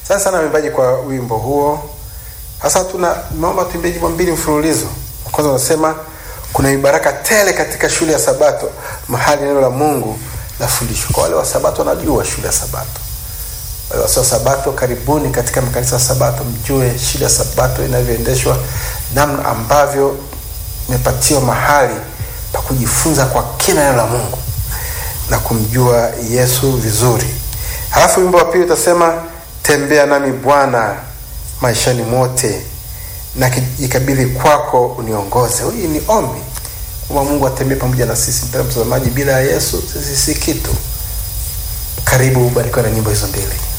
Asante sana waimbaji kwa wimbo huo. Sasa tuna naomba tuimbe nyimbo mbili mfululizo. Kwanza unasema kuna mibaraka tele katika shule ya Sabato, mahali neno la Mungu lafundishwa. Kwa wale wa Sabato wanajua shule ya Sabato. Wale wasio Sabato, karibuni katika makanisa ya Sabato, mjue shule ya Sabato inavyoendeshwa, namna ambavyo imepatiwa mahali pa kujifunza kwa kina neno la Mungu na kumjua Yesu vizuri. Halafu wimbo wa pili utasema tembea nami Bwana maishani mote na jikabidhi kwako uniongoze. Hii ni ombi kwamba Mungu atembee pamoja na sisi. Mpendwa mtazamaji, bila ya Yesu sisi si kitu. Karibu ubarikiwe na nyimbo hizo mbili.